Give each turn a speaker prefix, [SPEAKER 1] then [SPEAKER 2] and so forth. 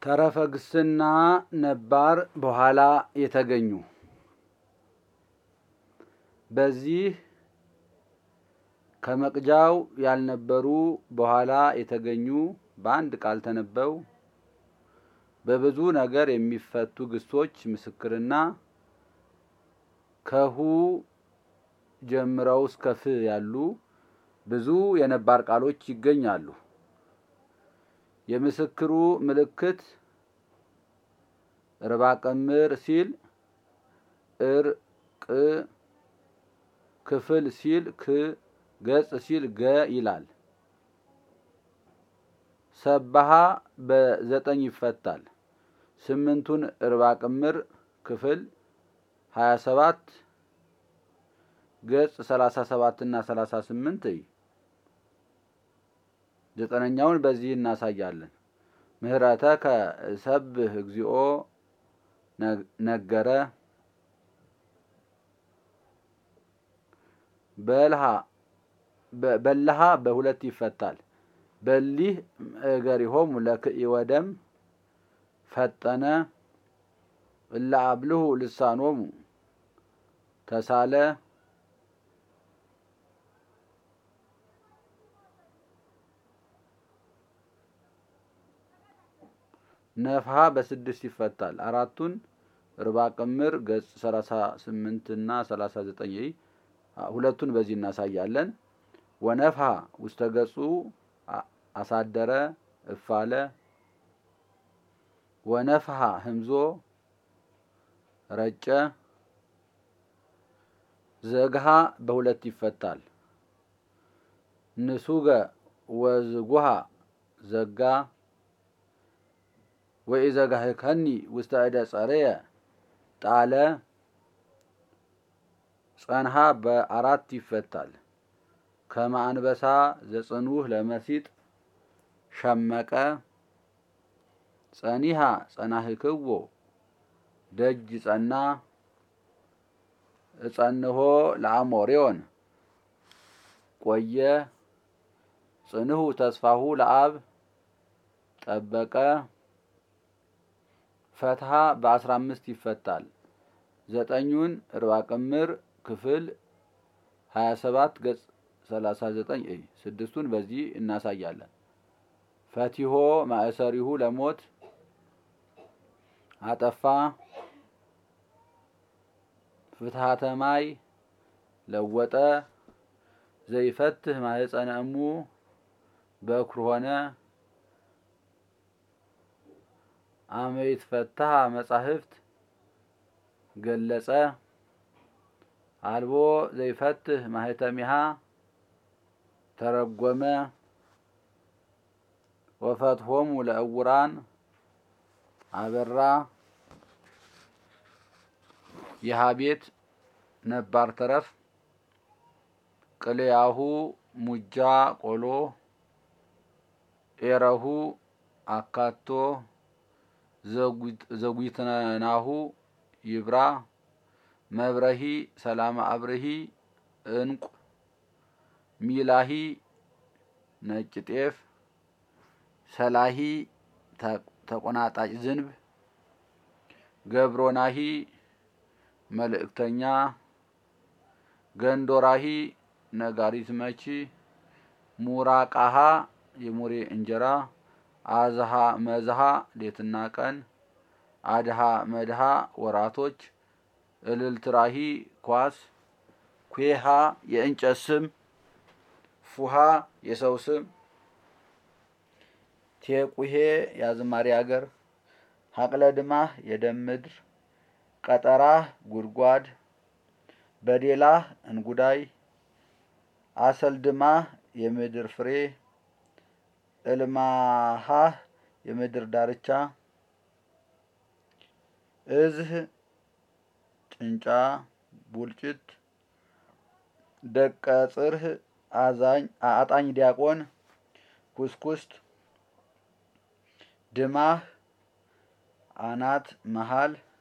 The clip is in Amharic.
[SPEAKER 1] ተረፈ ግስና ነባር በኋላ የተገኙ በዚህ ከመቅጃው ያልነበሩ በኋላ የተገኙ በአንድ ቃል ተነበው በብዙ ነገር የሚፈቱ ግሶች ምስክርና ከሁ ጀምረው እስከ ፍ ያሉ ብዙ የነባር ቃሎች ይገኛሉ። የምስክሩ ምልክት ርባ ቅምር ሲል እር ቅ ክፍል ሲል ክ ገጽ ሲል ገ ይላል። ሰባሃ በዘጠኝ ይፈታል። ስምንቱን እርባ ቅምር ክፍል ሀያ ሰባት ገጽ ሰላሳ ሰባት እና ሰላሳ ስምንት ዘጠነኛውን በዚህ እናሳያለን። ምህረተ ከሰብህ እግዚኦ ነገረ በልሃ በልሃ በሁለት ይፈታል። በሊህ እገሪሆሙ ለክኢ ወደም ፈጠነ እለ አብልሁ ልሳኖሙ ተሳለ ነፍሃ በስድስት ይፈታል። አራቱን ርባ ቅምር ገጽ ሰላሳ ስምንት እና ሰላሳ ዘጠኝ ሁለቱን በዚህ እናሳያለን። ወነፍሃ ውስተ ገጹ አሳደረ እፋለ ወነፍሃ ህምዞ ረጨ ዘግሃ በሁለት ይፈታል። ንሱገ ወዝጉሃ ዘጋ ወኢዘጋህከኒ ውስተ እደ ጸርየ ጣለ ጸንሃ በአራት ይፈታል። ከመ አንበሳ ዘጽኑህ ለመሲጥ ሸመቀ ጸኒሃ ጸናህክዎ ደጅ ጸና እጸንሆ ለአሞሬዮን ቆየ ጽንሁ ተስፋሁ ለአብ ጠበቀ ፈትሃ በአስራ አምስት ይፈታል። ዘጠኙን ርባ ቅምር ክፍል ሀያ ሰባት ገጽ ሰላሳ ዘጠኝ እይ ስድስቱን በዚህ እናሳያለን። ፈቲሆ ማእሰሪሁ ለሞት አጠፋ ፍትሐተ ማይ ለወጠ ዘይፈትህ ማህፀነ እሙ በኩር ሆነ አመይት ፈታሃ መጻሕፍት ገለጸ አልቦ ዘይፈትህ ማህተሚሃ ተረጎመ ወፈትሆሙ ለእውራን አበራ የሃ ቤት ነባር ተረፍ ቅልያሁ ሙጃ ቆሎ ኤረሁ አካቶ ዘጉትናሁ ይብራ መብረሂ ሰላም አብርሂ እንቁ ሚላሂ ነጭ ጤፍ ሰላሂ ተቆናጣጭ ዝንብ ገብሮናሂ መልእክተኛ ገንዶራሂ ነጋሪት መቺ ሙራቃሃ የሙሬ እንጀራ አዝሃ መዝሃ ሌትና ቀን አድሃ መድሃ ወራቶች እልልትራሂ ኳስ ኩሃ የእንጨት ስም ፉሃ የሰው ስም ቴቁሄ የአዝማሪ አገር ሀቅለ ድማህ የደም ምድር ቀጠራህ ጉድጓድ በዴላህ እንጉዳይ አሰልድማህ የምድር ፍሬ እልማሃህ የምድር ዳርቻ እዝህ ጭንጫ ቡልጭት ደቀ ጽርህ አጣኝ ዲያቆን ኩስኩስት ድማህ አናት መሃል